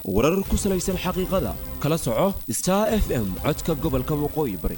warar ku salaysan xaqiiqada kala soco star f m codka gobolka waqooyi bari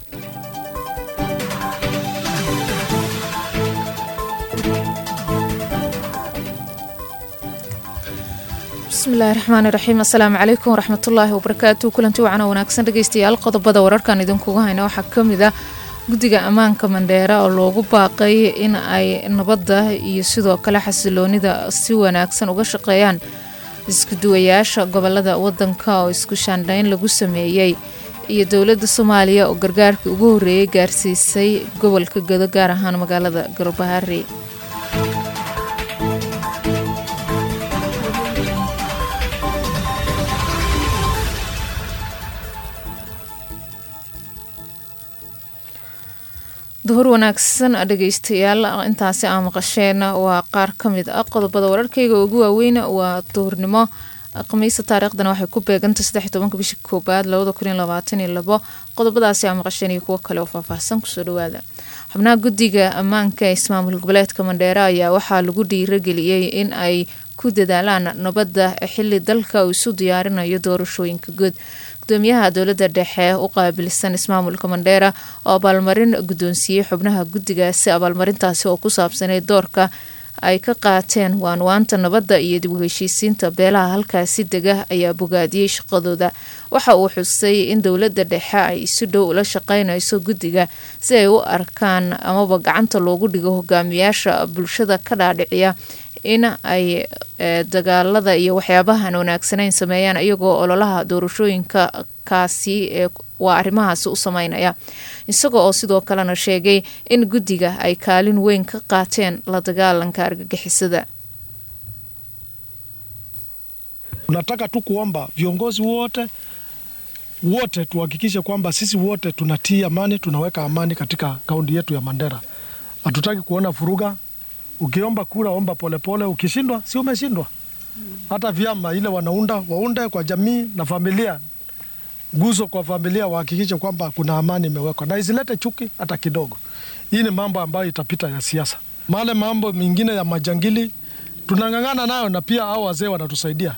bismillahi raxmaani raxiim assalaamu calaykum waraxmatullaahi wabarakaatu kulanti wacana wanaagsan dhegeystayaal qodobada wararkan idinkuga hayna waxaa kamid ah guddiga ammaanka mandheera oo loogu baaqay in ay nabadda iyo sidoo kale xasiloonida si wanaagsan uga shaqeeyaan iskuduwayaasha gobolada wadanka oo isku shaandhayn lagu sameeyey iyo dowladda soomaaliya oo gargaarkii ugu horreeyay gaarsiisay gobolka gado gaar ahaan magaalada galbahaari duhur wanaagsan dhegeystayaal intaasi aa maqasheen waa qaar ka mid ah qodobada wararkeyga ugu waaweyn waa duhurnimo khamiisa taariikhdana waxay ku beegantay saddex tobanka bishii koobaad labada kun iyo labaatan iyo labo qodobadaasi aa maqasheen iyo kuwo kale oo faahfaahsan kusoo dhawaada xubnaha guddiga ammaanka ee ismaamul goboleedka mandheere ayaa waxaa lagu dhiirageliyey in ay ku dadaalaan nabadda xili dalka uu isu diyaarinayo doorashooyinka guud gudoomiyaha dowladda dhexe u qaabilsan ismaamulka mandheera oo abaalmarin guddoonsiiyey xubnaha guddigaasi abaalmarintaasi oo ku saabsanay doorka ay ka qaateen waanwaanta nabadda iyo dib u heshiisiinta beelaha halkaasi dega ayaa bogaadiyey shaqadooda waxa uu xusay in dowladda dhexe ay si dhow ula shaqeynayso guddiga si ay u arkaan amaba gacanta loogu dhigo hogaamiyaasha bulshada ka dhaadhiciya in ay dagaalada iyo waxyaabahan wanaagsanayn sameeyaan iyagoo ololaha doorashooyinka kaasi waa arrimahaasi u sameynaya isagoo oo sidoo kalena sheegay in guddiga ay kaalin weyn ka qaateen la dagaalanka argagixisada Tunataka tu kuomba viongozi wote wote tuhakikishe kwamba sisi wote tunatii amani, tunaweka amani katika kaunti yetu ya Mandera. Hatutaki kuona furuga. Ukiomba kura omba polepole pole. Ukishindwa si umeshindwa. Hata vyama ile wanaunda waunde kwa jamii na familia, guzo kwa familia, wahakikishe kwamba kuna amani imewekwa na isilete chuki hata kidogo. Hii ni mambo ambayo itapita ya siasa. Male mambo mengine ya majangili tunang'ang'ana nayo, na pia hao wazee wanatusaidia.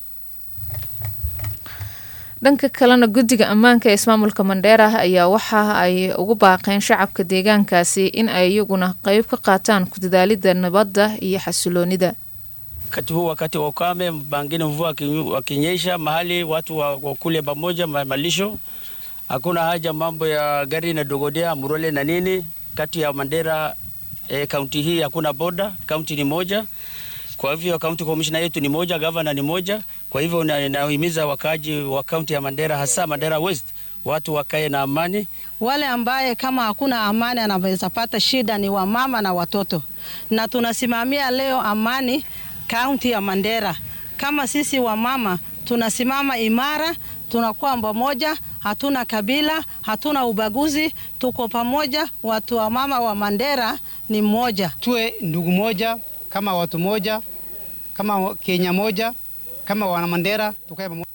dhanka kalena guddiga ammaanka ee ismaamulka mandheera ayaa waxa ay ugu baaqeen shacabka deegaankaasi in ay iyaguna qeyb ka qaataan ku dadaalida nabadda iyo xasiloonida wakati huu wakati wa ukame, pengine mvua wakinyesha mahali watu wakule pamoja malisho. Hakuna haja mambo ya gari na dogodea murole na nini. Kati ya Mandera kaunti e, hii hakuna boda, kaunti ni moja. Kwa hivyo kaunti komishina yetu ni moja, gavana ni moja. Kwa hivyo nahimiza wakaaji wa kaunti ya Mandera, hasa Mandera West, watu wakae na amani. Wale ambaye kama hakuna amani anaweza pata shida ni wamama na watoto, na tunasimamia leo amani kaunti ya Mandera. Kama sisi wamama tunasimama imara, tunakuwa pamoja, hatuna kabila, hatuna ubaguzi, tuko pamoja. Watu wa mama wa Mandera ni mmoja, tuwe ndugu moja kama watu moja kama Kenya moja kama wana Mandera tukae pamoja.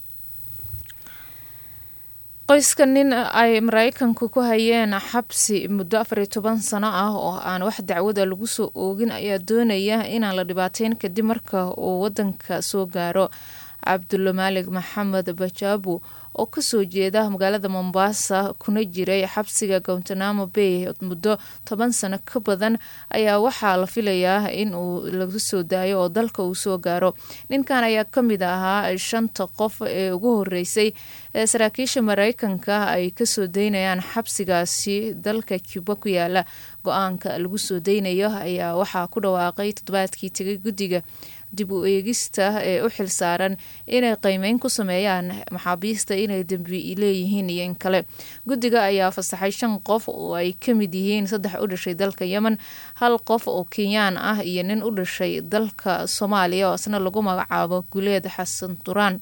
qoyska nin ay maraykanku ku hayeen xabsi muddo afar iyo toban sano ah oo aan wax dacwada lagu soo oogin ayaa doonaya inaan la dhibaateyn kadib marka uu wadanka soo gaaro cabdulmaalig maxamed bajaabu oo kasoo jeeda magaalada mombasa kuna jiray xabsiga gowntanamo bay muddo toban sano ka badan ayaa waxaa la filayaa in uu laga soo daayo oo dalka uu soo gaaro ninkan ayaa kamid ahaa shanta qof ee ugu horeysay ee saraakiisha mareykanka ay kasoo daynayaan xabsigaasi dalka cuba ku yaala go-aanka lagu soo daynayo ayaa waxaa ku dhawaaqay toddobaadkii tegay guddiga dib u eegista ee u xilsaaran inay qiimeyn ku sameeyaan maxaabiista inay dembi leeyihiin iyo in kale guddiga ayaa fasaxay shan qof oo ay ka mid yihiin saddex u dhashay dalka yemen hal qof oo kenyaan ah iyo nin u dhashay dalka soomaaliya oo isna lagu magacaabo guleed xasan duraan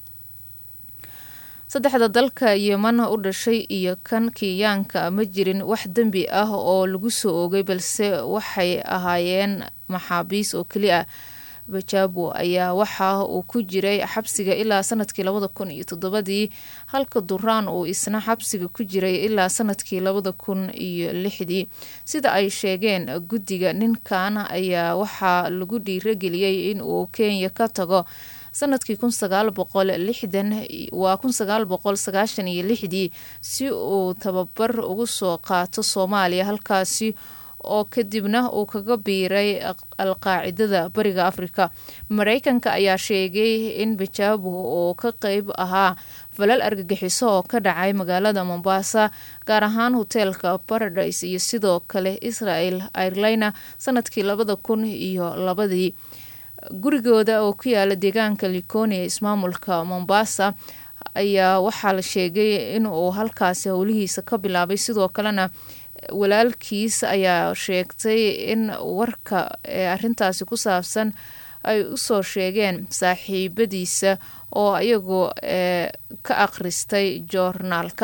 saddexda dalka yeman u dhashay iyo kan kenyaanka ma jirin wax dembi ah oo lagu soo oogay balse waxay ahaayeen maxaabiis oo keli ah bajaabo ayaa waxa uu ku jiray xabsiga ilaa sanadkii labada kun iyo toddobadii halka duraan uu isna xabsiga ku jiray ilaa sanadkii labada kun iyo lixdii sida ay sheegeen guddiga ninkan ayaa waxaa lagu dhiirageliyey in uu kenya ka tago sanadkii kun sagaal boqol lixdan waa kun sagaal boqol sagaashan iyo lixdii si uu tababar ugu soo qaato soomaaliya halkaasi oo kadibna uu kaga biiray alqaacidada bariga afrika mareykanka ayaa sheegay in bajaabo oo ka qeyb ahaa falal argagixiso oo ka dhacay magaalada mombasa gaar ahaan hoteelka paradise iyo sidoo kale israel airlina sanadkii labada kun iyo labadii gurigooda oo ku yaala deegaanka likoni ee ismaamulka mombasa ayaa waxaa la sheegay inuu halkaasi howlihiisa ka bilaabay sidoo kalena walaalkiis ayaa sheegtay in warka ee arintaasi ku saabsan ay usoo sheegeen saaxiibadiisa oo iyagu ka akhristay joornaalka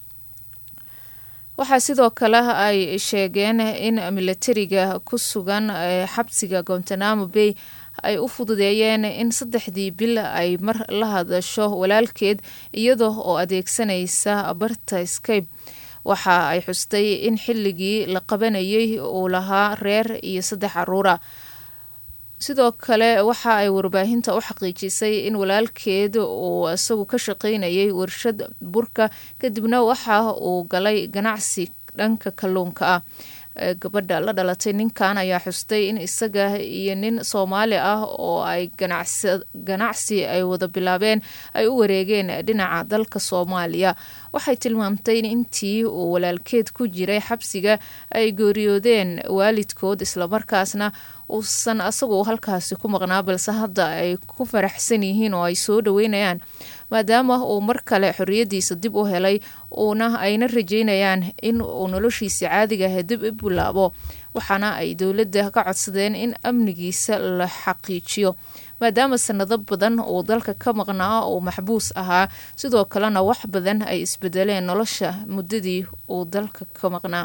waxaa sidoo kale ay sheegeen in milatariga ku sugan xabsiga gontanamo bay ay u fududeeyeen in saddexdii bil ay mar la hadasho walaalkeed iyada oo adeegsanaysa barta scape waxa ay xustay in xilligii la qabanayay uu lahaa reer iyo saddex caruura sidoo kale waxa ay warbaahinta u xaqiijisay in walaalkeed uu isagu ka shaqaynayay warshad burka kadibna waxa uu galay ganacsi dhanka kalluunka ah gabadha la dhalatay ninkan ayaa xustay in isaga iyo nin soomaali ah oo ay ganacsi ay wada bilaabeen ay u wareegeen dhinaca dalka soomaaliya waxay tilmaamtay in intii uu walaalkeed ku jiray xabsiga ay geeriyoodeen waalidkood islamarkaasna uusan asagu halkaasi ku maqnaa balse hadda ay ku faraxsan yihiin oo ay soo dhaweynayaan maadaama uu mar kale xorriyadiisa dib u helay uuna ayna rajeynayaan in uu noloshiisa caadigaah dib u bilaabo waxaana ay dowladda ka codsadeen in amnigiisa la xaqiijiyo maadaama sanado badan uu dalka ka maqnaa uu maxbuus ahaa sidoo kalena wax badan ay isbedeleen nolosha muddadii uu dalka ka maqnaa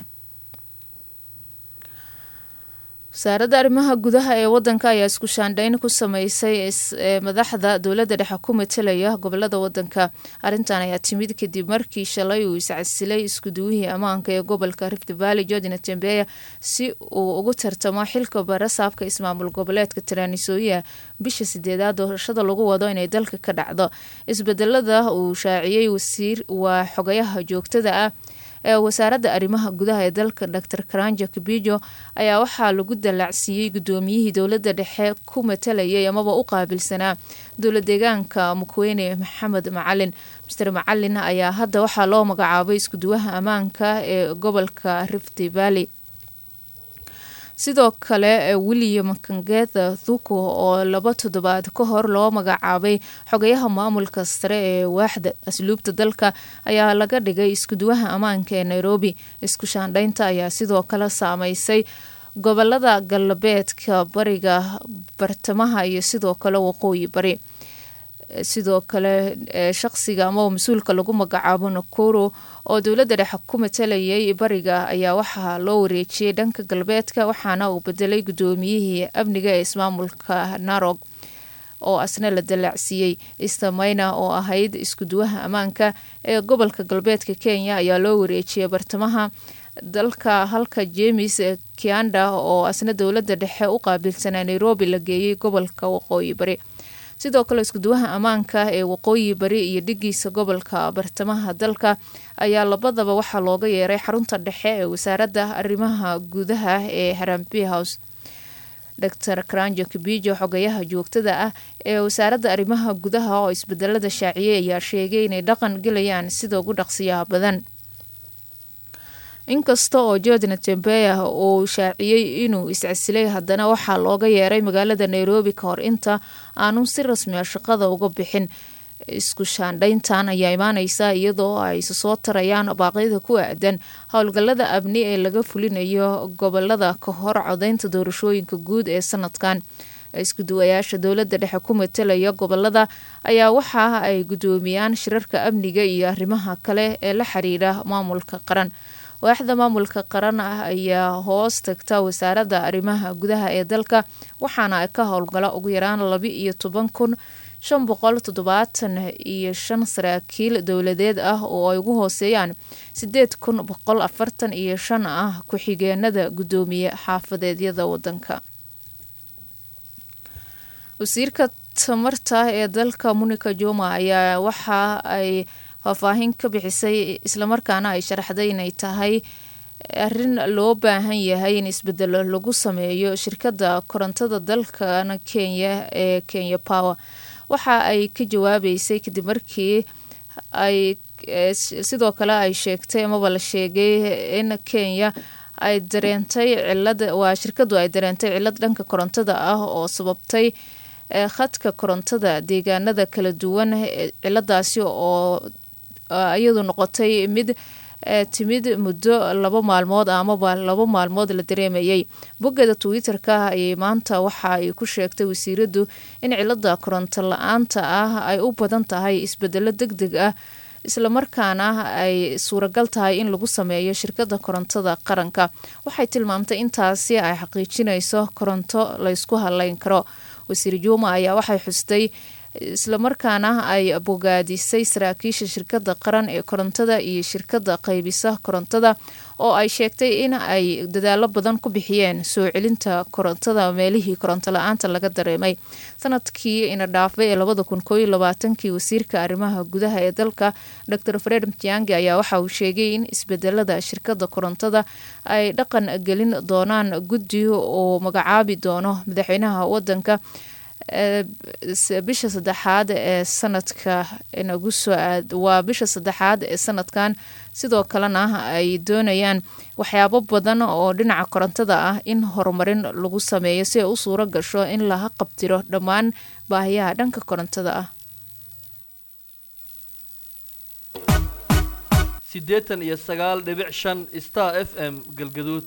wasaaradda arrimaha gudaha ee wadanka ayaa isku shaandhayn ku sameysay madaxda dowladda dhexe ku matalaya gobolada wadanka arrintan ayaa timid kadib markii shalay uu iscasilay iskuduwihii ammaanka ee gobolka rift valley georgina tembeya si uu ugu tartamo xilka barasaabka ismaamul goboleedka taranisooya bisha sideedaad doorashada lagu wado inay dalka ka dhacdo isbedelada uu shaaciyey wasiir waa xogayaha joogtada ah ee wasaaradda arrimaha gudaha ee dalka dor karanja kabijo ayaa waxaa lagu dallacsiiyey guddoomiyihii dowladda dhexe ku matalayay amaba u qaabilsanaa dowla deegaanka mukweyne maxamed macalin master macalin ayaa hadda waxaa loo magacaabay iskuduwaha ammaanka ee gobolka rift valley sidoo kale william kangetha thuko oo laba toddobaad ka hor loo magacaabay xogayaha maamulka sare ee waaxda asluubta dalka ayaa laga dhigay iskuduwaha ammaanka ee nairobi isku shaandhaynta ayaa sidoo kale saameysay gobolada galbeedka bariga bartamaha iyo sidoo kale waqooyi bari sidoo kale shaqsiga amaba mas-uulka lagu magacaabo nakoro oo dowladda dhexe ku matalayay bariga ayaa waxaa loo wareejiyey dhanka galbeedka waxaana uu bedelay guddoomiyihii amniga ee ismaamulka narog oo asna la dallacsiiyey istamayna oo ahayd iskuduwaha ammaanka ee gobolka galbeedka kenya ayaa loo wareejiyey bartamaha dalka halka jemes kianda oo asna dowladda dhexe u qaabilsanaa nairobi la geeyey gobolka waqooyi bari sidoo kale iskuduwaha ammaanka ee waqooyi bari iyo dhigiisa gobolka bartamaha dalka ayaa labadaba waxaa looga yeeray xarunta dhexe ee wasaaradda arrimaha gudaha ee harambi house dor karanjo kabijo xogayaha joogtada ah ee wasaaradda arrimaha gudaha oo isbedelada shaaciyey ayaa sheegay inay dhaqan gelayaan sida ugu dhaqsiyaha badan inkasta oo georgina tembeya uu shaaciyey inuu iscasilay haddana waxaa looga yeeray magaalada nairobi ka hor inta aanu si rasmi a shaqada uga bixin isku shaandhayntan ayaa imaaneysa iyadoo ay isu soo tarayaan baaqyada ku aadan howlgallada amni ee laga fulinayo gobolada ka hor codeynta doorashooyinka guud ee sanadkan iskuduwayaasha dowladda dhexe ku matalaya gobolada ayaa waxa ay guddoomiyaan shirarka amniga iyo arrimaha kale ee la xiriira maamulka qaran waaxda maamulka qaran ah ayaa hoos tagta wasaaradda arrimaha gudaha ee dalka waxaana ka howlgala ugu yaraan laba iyo toban kun shan boqol toddobaatan iyo shan saraakiil dowladeed ah oo ay ugu hooseeyaan sideed kun boqol afartan iyo shan ah ku-xigeenada guddoomiye xaafadeedyada wadanka wasiirka tamarta ee dalka monica joma ayaa waxa ay faahfaahin ka bixisay islamarkaana ay sharaxday inay tahay arrin loo baahan yahay in isbedelo lagu sameeyo shirkadda korontada dalkan kenya ee kenya power waxa ay ka jawaabeysay kadib markii ay sidoo kale ay sheegtay amaba la sheegay in kenya ay dareentay cilad waa shirkadu ay dareentay cilad dhanka korontada ah oo sababtay khadka korontada deegaanada kala duwan ciladaasi oo iyadu noqotay mid timid muddo laba maalmood amaba laba maalmood la dareemayay boggeeda twitter-ka ayay maanta waxa ay ku sheegtay wasiiradu in cilada koronto la-aanta ah ay u badan tahay isbedelo deg deg ah islamarkaana ay suuragal tahay in lagu sameeyo shirkada korontada qaranka waxay tilmaamtay intaasi ay xaqiijinayso koronto laysku haleyn karo wasiir juuma ayaa waxay xustay islamarkaana ay bogaadisay saraakiisha shirkada qaran ee korontada iyo shirkada qaybisa korontada oo ay sheegtay in ay dadaalo badan ku bixiyeen soo celinta korontada meelihii koronto la-aanta laga dareemay sanadkii ina dhaafay ee labada kun kooiyo labaatankii wasiirka arrimaha gudaha ee dalka dor fred mtiangi ayaa waxa uu sheegay in isbedelada shirkada korontada ay dhaqan gelin doonaan guddi oo magacaabi doono madaxweynaha wadanka bisha saddexaad ee sanadka nagu soo aad waa bisha saddexaad ee sanadkan sidoo kalena ay doonayaan waxyaabo badan oo dhinaca korontada ah in horumarin lagu sameeyo si ay u suuro gasho in laha qabtiro dhammaan baahiyaha dhanka korontada ah siddeetan iyo sagaal dhibic shan star f m galgaduud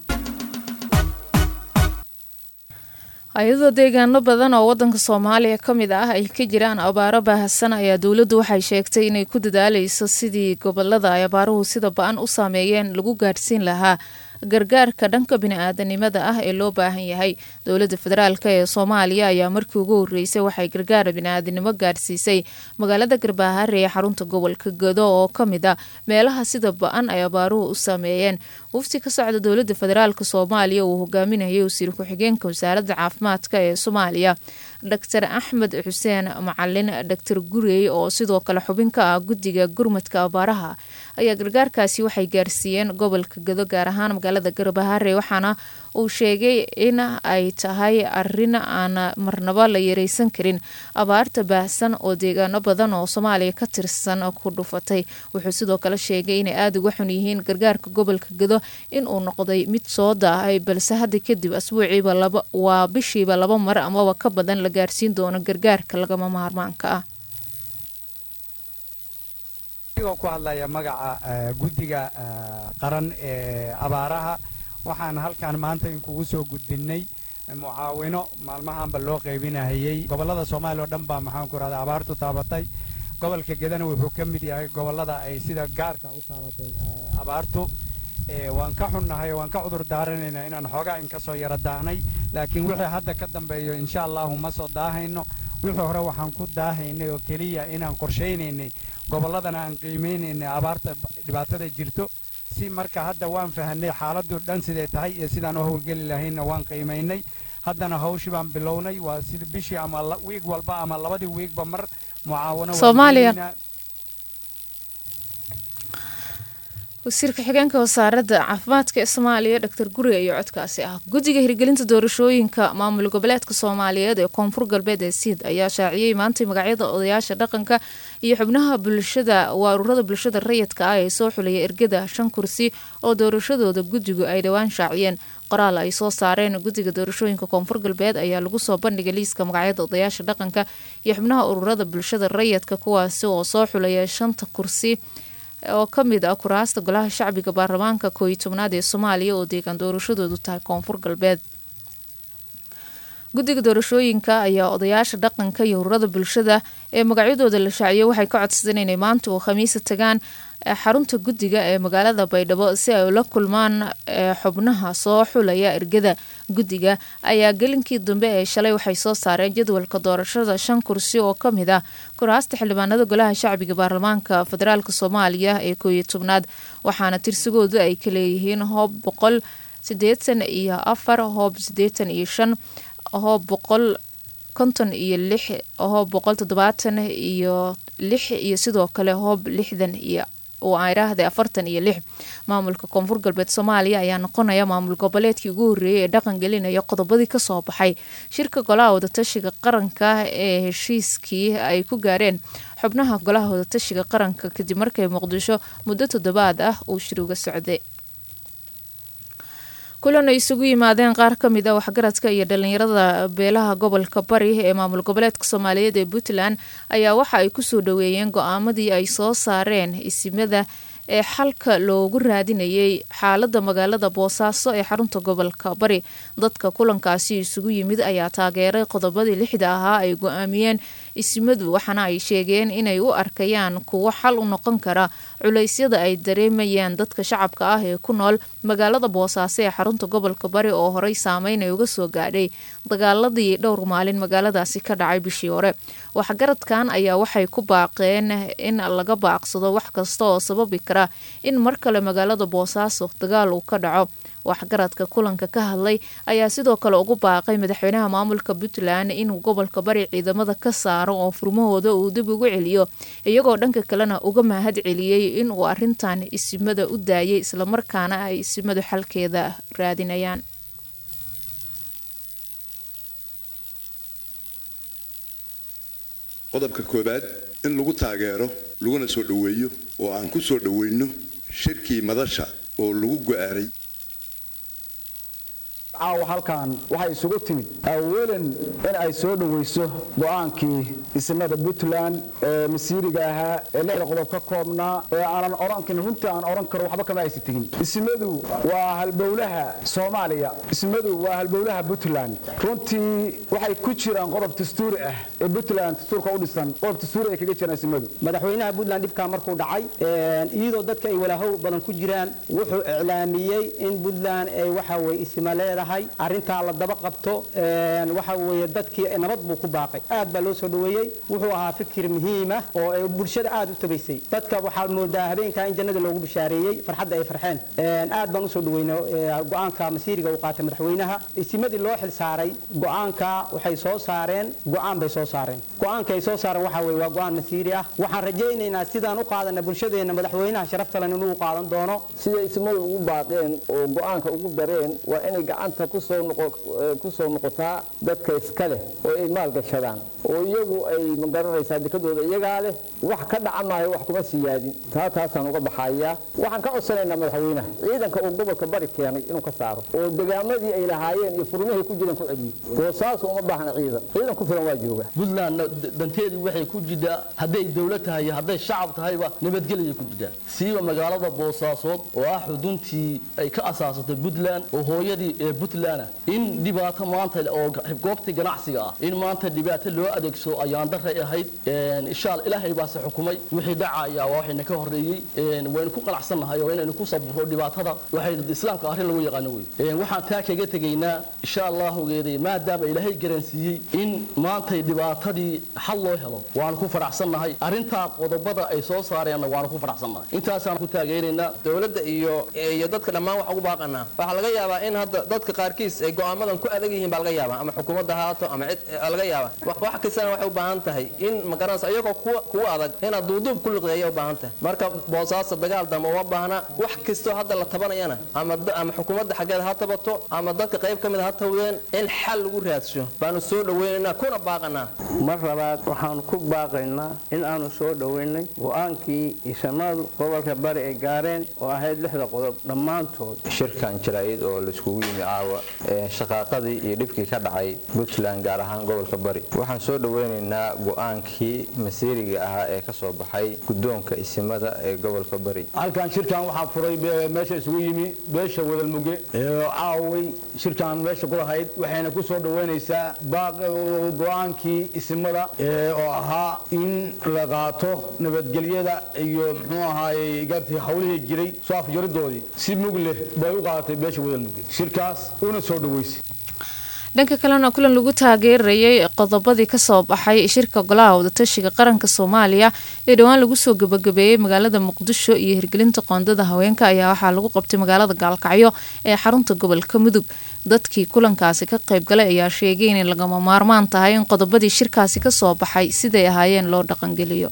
hay-adoo deegaano badan oo wadanka soomaaliya ka mid ah ay ka jiraan abaaro baahsan ayaa dowladdu waxay sheegtay inay ku dadaaleyso sidii gobolada ay abaaruhu sida ba-an u saameeyeen lagu gaadhsiin lahaa gargaarka dhanka bini-aadanimada ah ee loo baahan yahay dowladda federaalk ee soomaaliya ayaa markii ugu horeysay waxay gargaar bini-aadanimo gaadhsiisay magaalada garbaahare ee xarunta gobolka gado oo kamid a meelaha sida ba-an ay abaaruhu u saameeyeen wafti ka socda dowladda federaalk soomaaliya uu hogaaminayay wasiir ku-xigeenka wasaaradda caafimaadka ee soomaaliya dor axmed xuseen macalin dor gurey oo sidoo kale xubin ka ah guddiga gurmadka abaaraha ayaa gargaarkaasi waxay gaarsiiyeen gobolka gado gaar ahaan magaalada garbahaare waxaana uu sheegay in ay tahay arin aan marnaba la yareysan karin abaarta baahsan oo deegaano badan oo soomaaliya ka tirsan ku dhufatay wuxuu sidoo kale sheegay inay aada uga xun yihiin gargaarka gobolka gado inuu noqday mid soo daahay balse hadda kadib asbuuciiba waa bishiiba laba mar amaba ka badan la gaarsiin doono gargaarka lagama maarmaanka ah adigoo ku hadlaya magaca guddiga qaran ee abaaraha waxaan halkan maanta inkugu soo gudbinnay mucaawino maalmahanba loo qaybinahayey gobollada soomaaliya oo dhan baa maxaan ku rahda abaartu taabatay gobolka gedana wuxuu ka mid yahay gobollada ay sida gaarka u taabatay abaartu waan ka xunnahay waan ka cudur daaranaynaa inaan xoogaa in ka soo yara daahnay laakiin wixii hadda ka dambeeyo insha allahu ma soo daahayno wixii hore waxaan ku daahaynay oo keliya inaan qorshaynaynay gobolladana aan qiimaynaynay abaarta dhibaatada jirto si marka hadda waan fahanay xaaladdu dhan siday tahay iyo sidaan u howlgeli lahaynna waan qiimaynay haddana hawshii baan bilownay waa sida bishii ama wiig walba ama labadii wiigba mar mucaawano Soomaaliya. wasiirka xigeenka wasaaradda caafimaadka ee soomaaliya dor guri iyo codkaasi ah guddiga hirgelinta doorashooyinka maamul goboleedka soomaaliyeed ee koonfur galbeed ee siid ayaa shaaciyey maantay magacyada odayaasha dhaqanka iyo xubnaha bulshada waa ururada bulshada rayidka ah ee soo xulaya ergada shan kursi oo doorashadooda guddigu ay dhowaan shaaciyeen qoraal ay soo saareen guddiga doorashooyinka koonfur galbeed ayaa lagu soo bandhigay liiska magacyada odayaasha dhaqanka iyo xubnaha ururada bulshada rayidka kuwaasi oo soo xulaya shanta kursi oo ka mid ah kuraasta golaha shacbiga baarlamaanka kooiyi tobnaad ee soomaaliya oo deegaan doorashadoodu tahay koonfur galbeed guddiga doorashooyinka ayaa odayaasha dhaqanka iyo ururada bulshada ee magacyadooda la shaaciyay waxay ka codsadeen inay maanta oo khamiisa tagaan xarunta guddiga ee magaalada baydhabo si ay ula kulmaan xubnaha soo xulaya ergada guddiga ayaa gelinkii dambe ee shalay waxay soo saareen jadwalka doorashada shan kursi oo ka mid ah kuraasta xildhibaanada golaha shacbiga baarlamaanka federaalk soomaaliya ee kooiyo tobnaad waxaana tirsigoodu ay ka leeyihiin hoob boqol sideetan iyo afar hoob sideetan iyo shan hoob boqol konton iyo lix hoob boqol toddobaatan iyo lix iyo sidoo kale hoob lixdan iyo oo ay raahday afartan iyo lix maamulka koonfur galbeed soomaaliya ayaa noqonaya maamul goboleedkii ugu horreeyay ee dhaqan gelinaya qodobadii kasoo baxay shirka golaha wadatashiga qaranka ee heshiiskii ay ku gaareen xubnaha golaha wadatashiga qaranka kadib markay muqdisho muddo toddobaad ah uu shir uga socday kulan ay isugu yimaadeen qaar ka mid a waxgaradka iyo dhalinyarada beelaha gobolka bari ee maamul goboleedka soomaaliyeed ee puntland ayaa waxa ay kusoo dhaweeyeen go-aamadii ay soo saareen isimada ee xalka loogu raadinayay xaalada magaalada boosaaso ee xarunta gobolka bari dadka kulankaasi isugu yimid ayaa taageeray qodobadii lixda ahaa ay go-aamiyeen isimadu waxaana ay sheegeen inay u arkayaan kuwo xal u noqon kara culeysyada ay dareemayaan dadka shacabka ah ee ku nool magaalada boosaaso ee xarunta gobolka bari oo horey saameyn ay uga soo gaadhay dagaaladii dhowr maalin magaaladaasi ka dhacay bishii hore waxgaradkan ayaa waxay ku baaqeen in laga baaqsado wax kasta oo sababi kara in mar kale magaalada boosaaso dagaal uu ka dhaco waxgaradka kulanka ka hadlay ayaa sidoo kale ugu baaqay madaxweynaha maamulka puntland inuu gobolka bari ciidamada ka saaro oo furmahooda uu dib ugu celiyo iyagoo dhanka kalena uga mahad celiyey inuu arintan isimada u daayay islamarkaana ay isimadu xalkeeda raadinayaan qodobka koowaad in lagu taageero laguna soo dhoweeyo oo aan ku soo dhoweyno shirkii madasha oo lagu go'aaray caawa halkan waxay isugu timid awalan in ay soo dhoweyso go'aankii isimada puntland ee masiiriga ahaa ee lixda qodob ka koobnaa ee aanan orankin runtii aan oran karo waxba kama aysan tegin isimadu waa halbowlaha soomaaliya isimadu waa halbowlaha puntland runtii waxay ku jiraan qodob dastuuri ah ee puntland dastuurka u dhisan qodob dastuuri ay kaga jiraan isimadu madaxweynaha puntland dhibkaa markuu dhacay iyadoo dadka ay walaahow badan ku jiraan wuxuu iclaamiyey in puntland ay waxa weye isima leedahay arrintaa la daba qabto waxa weeye dadkii nabad buu ku baaqay aad baa loo soo dhoweeyey wuxuu ahaa fikir muhiima oo ay bulshada aad u tabaysay dadka waxaad moodaa habeenkaa in jannada loogu bishaareeyey farxadda ay farxeen aad baan usoo dhaweynay go-aanka masiiriga uu qaatay madaxweynaha isimadii loo xil saaray go-aanka waxay soo saareen go-aan bay soo saareen go-aanka ay soo saareen waxa weye waa go-aan masiiri ah waxaan rajaynaynaa sidaan u qaadana bulshadeenna madaxweynaha sharafta leh inuu qaadan doono siday isimadu ugu baaqeen oo go-aanka ugu dareen waa inay gacanta ku soo noqotaa dadka iska leh oo ay maalgashadaan oo iyagu ay magaranaysaa dekadooda iyagaa leh wax ka dhaca maayo wax kuma siyaadin taa taasaan uga baxayaa waxaan ka codsanaynaa madaxweynaha ciidanka uu gobolka bari keenay inuu ka saaro oo degaamadii ay lahaayeen iyo furmihii ku jireen ku celiyo boosaasu uma baahna ciidan ciidan ku filan waa jooga puntland danteedii waxay ku jirtaa hadday dowlad tahay iyo hadday shacab tahayba nabadgelyay ku jirtaa siiba magaalada boosaasood oo ah xuduntii ay ka asaasatay puntland oo hooyadii ee puntland in dhibaato maanta oo goobtii ganacsiga ah in maanta dhibaato loo adeegsado ayaan daray ahayd inshaal ilaahay baase xukumay wixii dhacaya waa waxayna ka horeeyey waynu ku qanacsannahay oo inaynu ku sabro dhibaatada waxay islaamka arrin lagu yaqaano wey waxaan taa kaga tegaynaa insha allahu maadaama ilaahay garansiiyey in maantay dhibaatadii xal loo helo waanu ku faraxsannahay arrintaa qodobada ay soo saareenna waanu ku faraxsannahay intaasaan ku taageeraynaa dowladda iyo iyo dadka dhammaan wax ugu baaqanaa waxaa laga yaabaa in hadda dadka qaarkiis ay go'aamadan ku adag yihiin baa laga yaabaa ama xukuumadda haato ama cid laga yaabaa wax kastana waxay u baahan tahay in magaranaysa iyagoo kuwa kuwa adag inaad duuduub ku liqdeeya u baahan tahay marka boosaasa dagaal dambe uma baahna wax kastoo hadda la tabanayana ama ama xukuumadda xaggeeda ha tabato ama dadka qayb ka mid ha tawdeen in xal lagu raadsho baanu soo dhaweynaynaa kuna baaqanaa mar labaad waxaanu ku baaqaynaa in aanu soo dhoweynay go-aankii isamadu gobolka bari ay gaareen oo ahayd lixda qodob dhammaantood shirkan jaraa'id oo laiskugu yimi caawa shaqaaqadii iyo dhibkii ka dhacay puntland gaar ahaan gobolka bari waxaan soo dhoweynaynaa go-aankii masiiriga ahaa ee ka soo baxay guddoonka isimada ee gobolka bari halkan shirkan waxaa furay meesha isugu yimi beesha wadalmuge caaway shirkan meesha ku lahayd waxayna ku soo dhoweynaysaa go-aankii isimada oo ahaa in la qaato nabadgelyada iyo muxuu ahaayey gartii hawlihii jiray soo afjaridoodii si mug leh bay u qaadatay beesha wadalmuge shirkaas una soo dhoweysay dhanka kalena kulan lagu taageerayay qodobadii kasoo baxay shirka golaha wadatashiga qaranka soomaaliya ee dhowaan lagu soo gabagabeeyey magaalada muqdisho iyo hirgelinta qoondada haweenka ayaa waxaa lagu qabtay magaalada gaalkacyo ee xarunta gobolka mudug dadkii kulankaasi ka qaybgalay ayaa sheegay inay lagama maarmaan tahay in qodobadii shirkaasi kasoo baxay siday ahaayeen loo dhaqangeliyo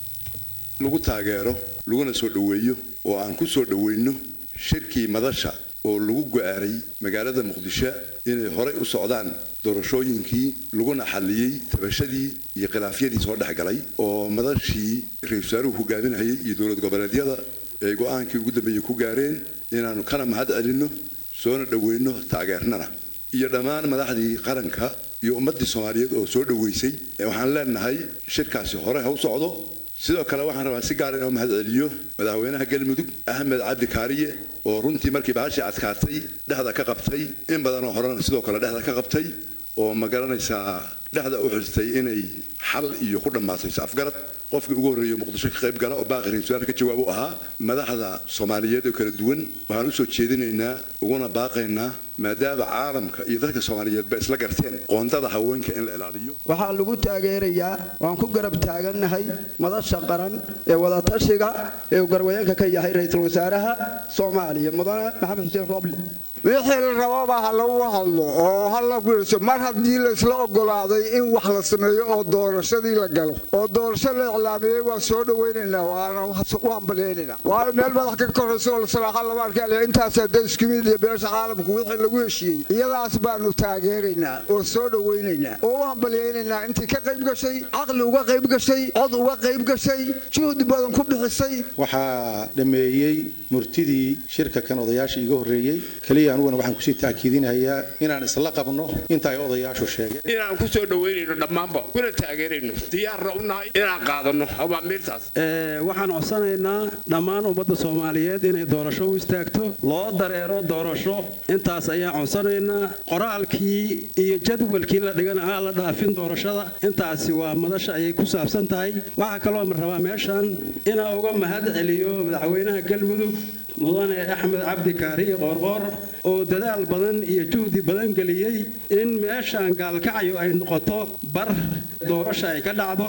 lagu taageero laguna soo dhoweeyo oo aan ku soo dhoweyno shirkii madasha oo lagu go-aaray magaalada muqdisho inay horey u socdaan doorashooyinkii laguna xalliyey tabashadii iyo khilaafyadii soo dhex galay oo madashii ra-isul wasaaruhu hogaaminayay iyo dowlad goboleedyada ay go-aankii ugu dambeeyey ku gaareen inaannu kana mahad celinno soona dhoweyno taageernana iyo dhammaan madaxdii qaranka iyo ummaddii soomaaliyeed oo soo dhoweysay waxaan leenahay shirkaasi hore ha u socdo sidoo kale waxaan rabaa si gaar inoo mahad celiyo madaxweynaha galmudug axmed cabdi kaariye oo runtii markii bahashii adkaatay dhexda ka qabtay in badanoo horena sidoo kale dhexda ka qabtay oo ma garanaysaa dhexda u xustay inay xal iyo ku dhammaatay afgarad qofkii ugu horreeyey muqdisho ka qayb gala oo baaqi ra-isul wasaar ka jawaab u ahaa madaxda soomaaliyeed oo kala duwan waxaan u soo jeedinaynaa uguna baaqaynaa maadaama caalamka iyo dadka soomaaliyeedba isla garteen qoondada haweenka in la ilaaliyo waxaa lagu taageerayaa waan ku garab taagannahay madasha qaran ee wadatashiga ee uu garwayeenka ka yahay ra-iisul wasaaraha soomaaliya mudane maxamed xuseen roble wixii la rababa ha lagu hadlo oo ha la guurso mar haddii laysla ogolaaday in wax la sameeyo oo doorashadii la galo oo doorasho la iclaamiyey waan soo dhawaynaynaa waana u hambalyaynayna waayo meel madax ka koraysa oo salaaxa lama arkale intaasaa da isku mid iyo beesha caalamku wixii lagu heshiiyey iyadaas baanu taageeraynaa oo soo dhawaynaynaa oo u hambalyaynaynaa intii ka qayb gashay caqli uga qayb gashay cod uga qayb gashay juhdi badan ku bixisay waxaa dhameeyey murtidii shirka kan odayaasha iga horreeyey keliya aniguna waxaan kusii taakiidinayaa inaan isla qabno inta ay odayaashu sheegeen inaan ku soo dhoweynayno dhammaanba kuna taageerayno diyaarna u nahay inaan qaadano awaamiirtaas waxaan codsanaynaa dhammaan ummadda soomaaliyeed inay doorasho u istaagto loo dareero doorasho intaas ayaan codsanaynaa qoraalkii iyo jadwalkii la dhigana aan la dhaafin doorashada intaasi waa madasha ayay ku saabsan tahay waxaa kaloo rabaa meeshan inaan uga mahad celiyo madaxweynaha galmudug mudane axmed cabdi kaariye qoorqoor oo dadaal badan iyo juhdi badan geliyey in meeshaan gaalkacyo ay noqoto bar doorasha ay ka dhacdo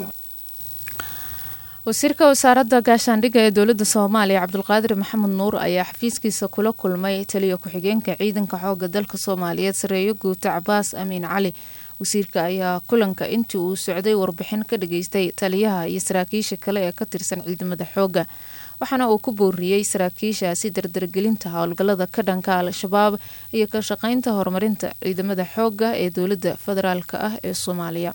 wasiirka wasaaradda gaashaandhigga ee dowladda soomaaliya cabdulqaadir maxamed nuur ayaa xafiiskiisa kula kulmay taliya ku-xigeenka ciidanka xooga dalka soomaaliyeed sareeyo guuta cabaas amiin cali wasiirka ayaa kulanka intii uu socday warbixin ka dhageystay taliyaha iyo saraakiisha kale ee ka tirsan ciidamada xoogga waxaana uu ku booriyey saraakiishaasi dardargelinta howlgallada ka dhanka al-shabaab iyo ka shaqeynta horumarinta ciidamada xoogga ee dowladda federaalk ah ee soomaaliya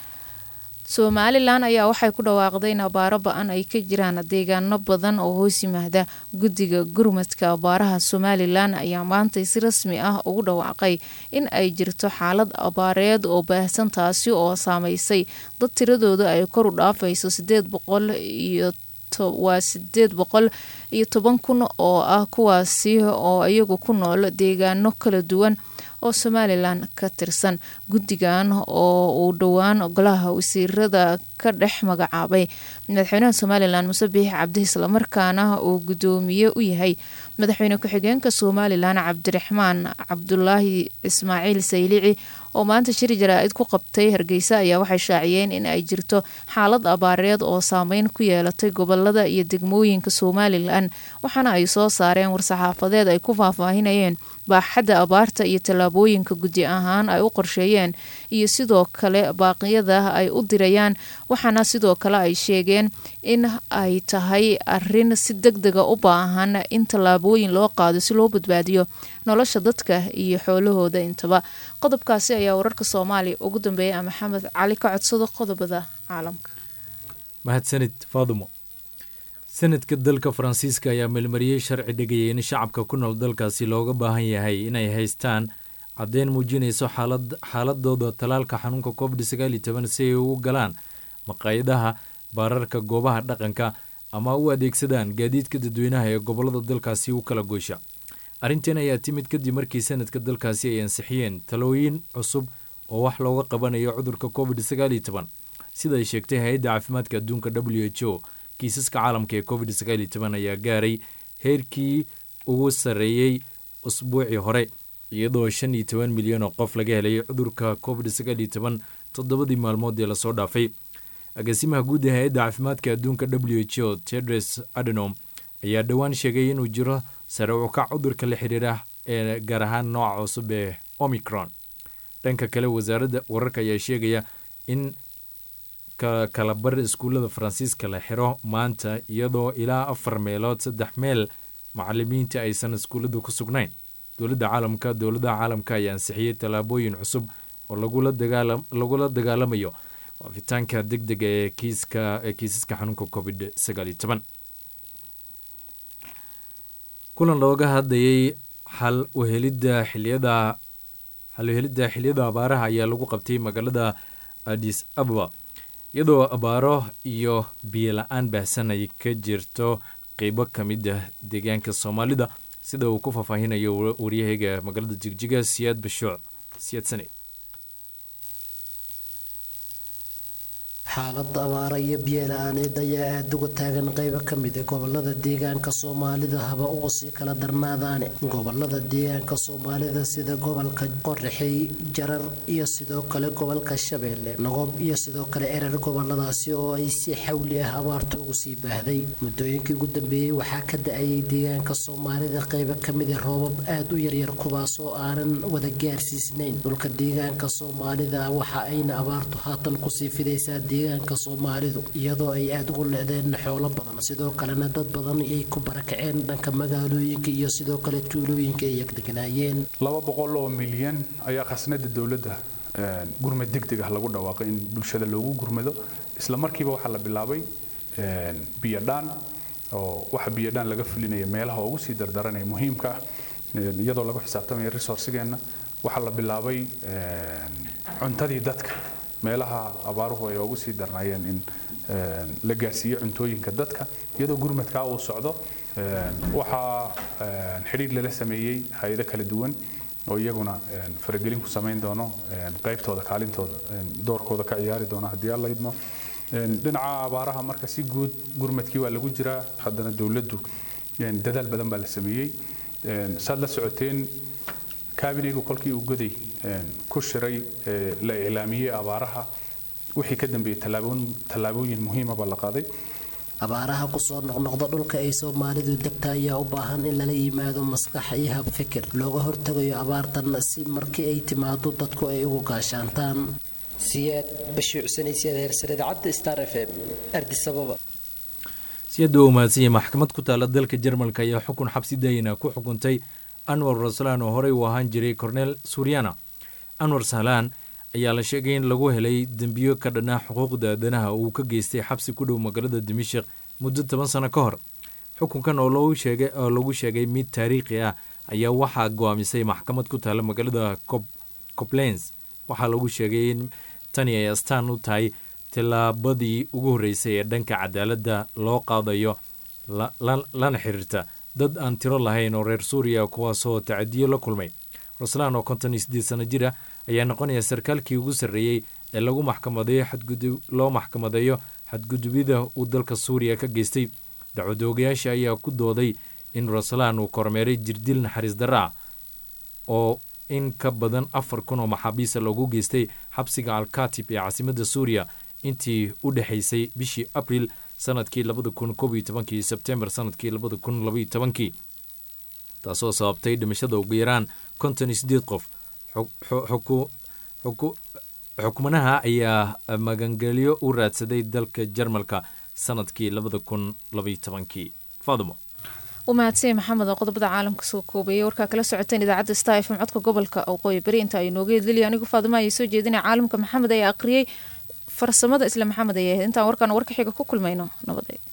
somalilan ayaa waxay ku dhawaaqday in abaaro ba-an ay ka jiraan deegaano badan oo hoos yimaada guddiga gurmadka abaaraha somalilan ayaa maantay si rasmi ah ugu dhawaaqay in ay jirto xaalad abaareed oo baahsan taasi oo saameysay dad tiradooda ay kor u dhaafayso sideed boqol iyo waa sideed boqol iyo toban kun oo ah kuwaasi oo iyagu ku nool deegaano kala duwan oo somalilan ka tirsan guddigan oo uu dhowaan golaha wasiirada ka dhex magacaabay madaxweynaha somalilan muse biix cabdi islamarkaana uu guddoomiye u yahay madaxweyne ku-xigeenka somalilan cabdiraxmaan cabdulaahi ismaaciil saylici oo maanta shir jaraa-id ku qabtay hargeysa ayaa waxay shaaciyeen in ay jirto xaalad abaareed oo saameyn ku yeelatay gobolada iyo degmooyinka somalilan waxaana ay soo saareen war-saxaafadeed ay ku faahfaahinayeen baaxadda abaarta iyo tallaabooyinka guddi ahaan ay u qorsheeyeen iyo sidoo kale baaqyada ay u dirayaan waxaana sidoo kale ay sheegeen in ay tahay arin si deg dega u baahan in tallaabooyin loo qaado si loo badbaadiyo nolosha dadka iyo xoolahooda intaba qodobkaasi ayaa wararka soomaaliya ugu dambeeya maxamed cali ka codsado qodobada caalamka mahadsanid faadumo sanadka dalka faransiiska ayaa meelmariyey sharci dhigaya in shacabka ku nool dalkaasi looga baahan yahay inay haystaan caddeyn muujinayso xaaladooda talaalka xanuunka covid sagaal iyo toban si ay ugu galaan maqaayadaha baararka goobaha dhaqanka ama u adeegsadaan gaadiidka dadweynaha ee gobolada dalkaasi u kala goysha arrintan ayaa timid kadib markii sanadka dalkaasi ay ansixiyeen talooyin cusub oo wax looga qabanayo cudurka covid sagaal iyo toban sida ay sheegtay hay-adda caafimaadka adduunka w h o kiisaska caalamka ee covid sagaal iyo toban ayaa gaaray heerkii ugu sarreeyey usbuucii hore iyadoo shan iyo toban milyan oo qof laga helay cudurka covid sagaal iyo toban toddobadii maalmood ee lasoo dhaafay agaasimaha guud ee hay-adda caafimaadka adduunka w h o tedres adenom ayaa dhowaan sheegay inuu jiro sare ukac cudurka la xiriira ee gaar ahaan nooca cusub ee omicron dhanka kale wasaaradda wararka ayaa sheegaya in kalabar iskuullada faransiiska la xiro maanta iyadoo ilaa afar meelood saddex meel macalimiinta aysan iskuulladu ku sugnayn dowladda caalamka dowladaha caalamka ayaa ansixiyey tallaabooyin cusub oo lagula dagaalamayo waafitaanka deg dega ee kiisaska xanuunka covid sagaal iyo toban kulan looga hadlayay xal uhelidda xiliyada xal uhelidda xiliyada abaaraha ayaa lagu qabtay magaalada adis ababa iyadoo abaaro iyo biyo la-aan baahsan ay ka jirto qeybo ka mid ah deegaanka soomaalida sida uu ku faahfaahinayo waryahayga magaalada jigjiga siyaad bashuuc siyaad sane xaalada abaara iyo biyola-aaneed ayaa aada uga taagan qeybo ka mid a gobolada deegaanka soomaalida haba uga sii kala darnaadaane gobolada deegaanka soomaalida sida gobolka qorraxey jarar iyo sidoo kale gobolka shabeelle nogob iyo sidoo kale erer goboladaasi oo ay si xawli ah abaarta ugu sii baahday muddooyinkii ugu dambeeyey waxaa ka da-ayay deegaanka soomaalida qeybo kamid a roobab aada u yaryar kuwaas oo aanan wada gaarsiisnayn dhulka deegaanka soomaalida waxa ayna abaartu haatan kusii fidaysaa deegaanka soomaalidu iyadoo ay aada ugu leedeen xoolo badan sidoo kalena dad badan ay ku barakaceen dhanka magaalooyinka iyo sidoo kale tuulooyinka ay yagdeganaayeen laba boqol oo milyan ayaa khasnada dowladda gurmad degdeg ah lagu dhawaaqay in bulshada loogu gurmado isla markiiba waxaa la bilaabay biyodhaan oo waxa biyodhaan laga fulinaya meelaha ugu sii dardaranaya muhiimka ah iyadoo lagu xisaabtamaya resourcigeenna waxaa la bilaabay cuntadii dadka meelaha abaaruhu ay ugu sii darnaayeen in la gaarsiiyo cuntooyinka dadka iyadoo gurmadkaa uu socdo waxaa xidhiir lala sameeyey hay-ado kala duwan oo iyaguna faragelin ku samayn doono qaybtooda kaalintooda doorkooda ka ciyaari doono haddii alla idmo dhinaca abaaraha marka si guud gurmadkii waa lagu jiraa haddana dowladdu dadaal badan baa la sameeyey saad la socoteen kaabineygu kolkii uu goday ku shiray la iclaamiyey abaaraha wixii ka dambeeyey tallaabooyin muhiima baa la qaaday abaaraha kusoo noqnoqda dhulka ay soomaalidu degta ayaa u baahan in lala yimaado maskax iyo hab fikir looga hortagayo abaartan si markii ay timaado dadku ay ugu gaashaantaan siyaad bashiicsanaysiyaad heersare idaacadda star f m ardisababa siyada u mahadsan yahay maxkamad ku taala dalka jarmalka ayaa xukun xabsi daayina ku xukuntay anwar raslaan oo horey u ahaan jiray cornel suryana anwar sahlaan ayaa la sheegay in lagu helay dembiyo ka dhanaa xuquuqda aadanaha uu ka geystay xabsi ku dhow magaalada dimashik muddo toban sano ka hor xukunkan oo lagu sheegay mid taariikhi ah ayaa waxaa go-aamisay maxkamad ku taala magaalada coblens waxaa lagu sheegay in tani ay astaan u tahay tillaabadii ugu horreysay ee dhanka cadaaladda loo qaadayo lana xiriirta dad aan tiro lahayn oo reer suuriya kuwaasoo tacadiyo la kulmay ruslaan oo konton iyo siddeed sano jir ah ayaa noqonaya sarkaalkii ugu sarreeyey ee lagu maxkamadeeyo xadgudub loo maxkamadeeyo xadgudubyada uu dalka suuriya ka geystay dacwadoogayaasha ayaa ku dooday in ruslaan uu kormeeray jirdil naxariis darra ah oo in ka badan afar kun oo maxaabiista loogu geystay xabsiga alkatib ee caasimadda suuriya intii u dhexaysay bishii abril sanadkii labada kun koob iyo tobankii sebtembar sanadkii labada kun labaiyo tobankii taasoo sababtay dhimashada ugu yaraan konton iyo siddeed qof xukmanaha ayaa magangelyo u raadsaday dalka jarmalka sanadkii labada kun labaiyo tobankii faadimo u mahadsanya maxamed oo qodobada caalamka soo koobayay warkaa kala socoteen idaacadda star f m codka gobolka waqooyi bari inta ay nooga hedliliya anigu faadimo ayay soo jeedinaya caalamka maxamed ayaa aqriyey farsamada isla maxamed ayay ahayd intaan warkaan warka xiga ku kulmayno nabadey